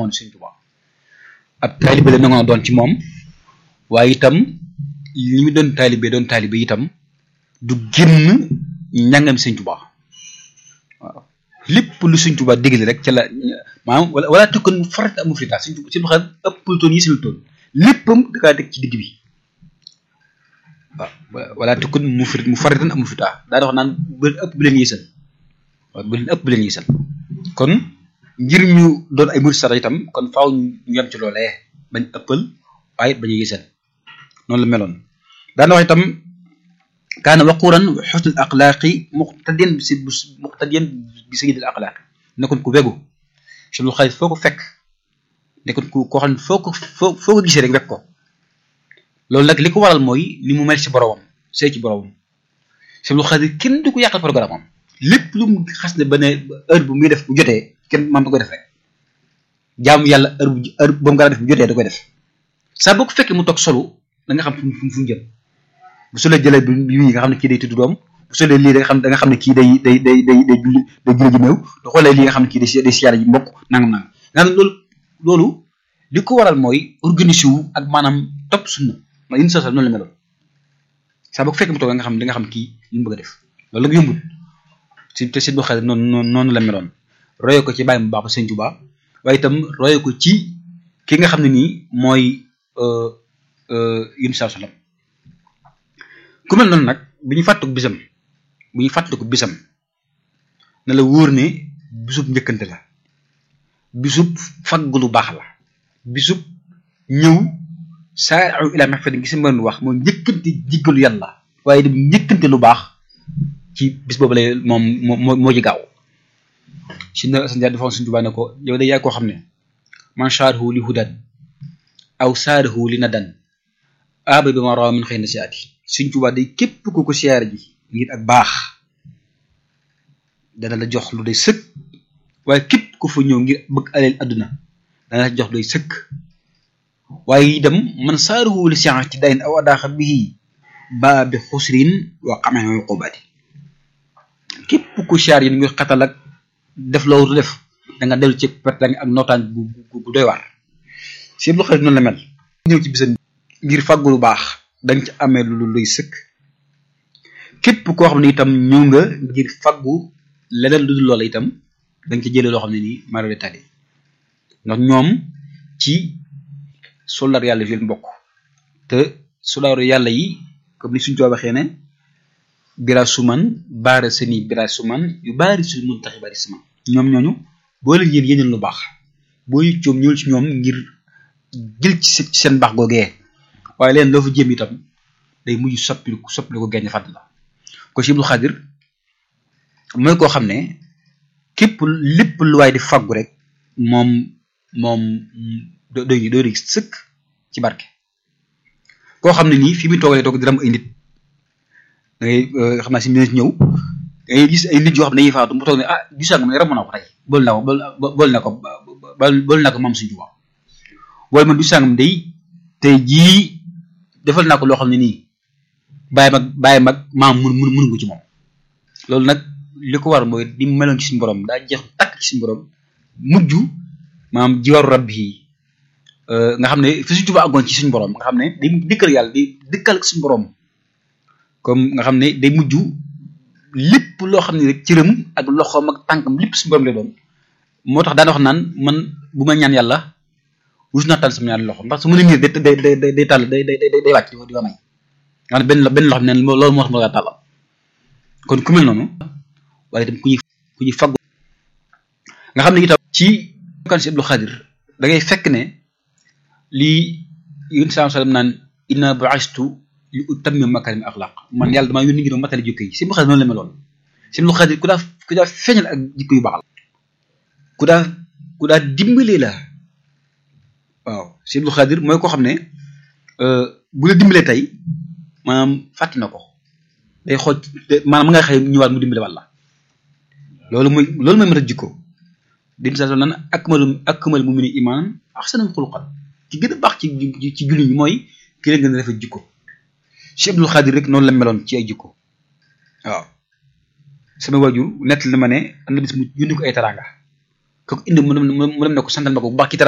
woon Sëñ Tuubaa ab taalibe la nangoo doon ci moom waaye itam li mu doon taalibe doon taalibe itam du génn njàngam Sëñ Tuubaa waaw lépp lu Sëñ Tuubaa digle rek ca la maanaam wala wala tukkan farat amu fi daal Sëñ Tuubaa Sëñ Tuubaa ëppul toon yi sil toon léppam da kaa teg ci digg bi waaw wala tukkan mu fi mu faratan amu fi taa daa wax naan bu leen ëpp bu leen yéesal waaw bu leen ëpp bu leen yéesal kon ngir ñu doon ay murid sara itam kon faaw ñu yem ci loolee bañ ëppal waaye bañ a yéesal noonu la meloon daana wax itam kaana waquran xusnul axlaaqi muqtadiyan si muqtadiyan bi sayyidil axlaaqi nekkoon ku wegu si lu xarit foo ko fekk nekkoon ku koo xam ne foo ko foo foo ko gisee rek wekk ko loolu nag li ko waral mooy ni mu mel ci boromam sëy ci boromam si lu xarit kenn du ko yàqal programme am lépp lu mu xas ne ba ne heure bu muy def bu jotee kenn man da koy def rek jaamu yàlla heure bu heure ba mu gën a def bu jotee da koy def saa boo ko fekkee mu toog solo da nga xam fu mu fu mu jëm bu solee jëlee bi bii nga xam ne kii day tudd doom bu solee lii da nga xam da nga xam ne kii day day day day day julli day julli ji néew da xoolee lii nga xam ne kii day day siyaare ji mbokk nangam nangam nga xam ne loolu loolu li ko waral mooy organisé wu ak maanaam topp sunna ma indi sosal noonu la meloon saa boo ko fekkee mu toog nga xam da nga xam kii li mu bëgg a def loolu la nga yombul si te si boo xam noonu noonu noonu la meloon royo ko ci bàyyi mu baax ba Sëñ Tuubaa waaye itam royo ko ci ki nga xam ne nii mooy yun saa salam ku mel noonu nag bu ñu fàttaliku bisam bu ñu fàttaliku bisam ne la wóor ne bisub njëkkante la bisub faggu lu baax la bisub ñëw saa ila mahfadin gi si mën wax moom njëkkante jiggalu yàlla waaye dem njëkkante lu baax ci bis boobu lay moom moo moo ci gaaw si na sa dafa Sëñ Tuubaa ne ko yow de yaa koo xam ne man saarahu li hudan aw saarahu li nadan aba bi ma rawa min xëy na si ati Sëñ Tuubaa day képp ku ko siyaar ji ngir ak baax dana la jox lu day sëkk waaye képp ku fa ñëw ngir bëgg aleel adduna dana la jox lu day sëkk waaye itam man saarahu li siyaar ci dayn aw adaaxa bii baa bi xusrin wa xamee uqubati képp ku siyaar yi ngir xatal ak def loolu def da nga dellu ci perte ak nootaan bu bu doy waar si lu xarit noonu la mel ñëw ci bisam ngir fàggu lu baax danga ci amee lu luy sëkk képp koo xam ne itam ñëw nga ngir fàggu leneen lu dul loola itam danga ci jëlee loo xam ne nii maro de tali ndax ñoom ci soldaar yàlla fi leen bokk te soldaaru yàlla yi comme ni suñu too waxee ne bira suman baara seni bira suman yu baari su mun taxi bari suman ñoom ñooñu boo leen yéen yéeneen lu baax boo ñu coom ñëwul ci ñoom ngir jël ci seen baax googee waaye leen loo fa jéem itam day mujj soppiliku soppiliku genn fàdd la ko ci Ibnu Xaadir mooy koo xam ne képp lépp lu waay di faggu rek moom moom doy doy sëkk ci barke koo xam ne nii fi muy toogalee toog di ram ay nit da ngay xam naa si minute ñëw da ngay gis ay nit yoo xam ne dañuy faatu mu toog ne ah gisaa nga ne ram naa ko tey bool naa ko bool naa ko bool naa ko moom suñu tubaab wala man du sàngam day tey jii defal naa ko loo xam ne nii bàyyi mag bàyyi mag maam mun mun mun nga ci moom loolu nag li ko war mooy di meloon ci suñu borom daa jeex takk ci suñu borom mujj maam jiwaru rab yi nga xam ne fi suñu tubaab àggoon ci suñu borom nga xam ne day dikkal yàlla di dikkal suñu borom comme nga xam ne day mujj lépp loo xam ne rek cëram ak loxoom ak tànkam lépp suñu borom lay doon moo tax daana wax naan man bu ma ñaan yàlla wus naa tànn sama ñaari loxo ndax su ma nee nii day day day day tàll day day day wàcc di ko may nga xam ne benn benn loxo ne loolu moo tax ma la tàllal kon ku mel noonu waaye itam ku ñuy ku ñuy faggu nga xam ne itam ci kan si Abdul Xaadir da ngay fekk ne lii yéen saa sallam naan inna bu'istu li utammima makarim axlaq man yàlla damaa yónni ngir ma matale jikko yi si Abdul Xaadir noonu la meloon si Abdul Xaadir ku daa ku daa feeñal ak jikko yu baax la ku daa ku daa dimbalee la waaw si Abdul Xaadir mooy koo xam ne bu la dimbalee tey maanaam fàtti na ko day xool maanaam ma nga xëy ñëwaat mu dimbale wàlla loolu mooy loolu mooy mat a jikko din sa nan akmalu akmal mu'mini iman ahsanul xuluqan ci gën a baax ci ci julli ñi mooy ki leen gën a rafet jikko si Abdul Xaadir rek noonu la meloon ci ay jikko waaw sama waajur nett na ma ne am na bis mu yónni ko ay teraanga kooku indi mu dem mu dem ne ko santal ma ko bu baax ci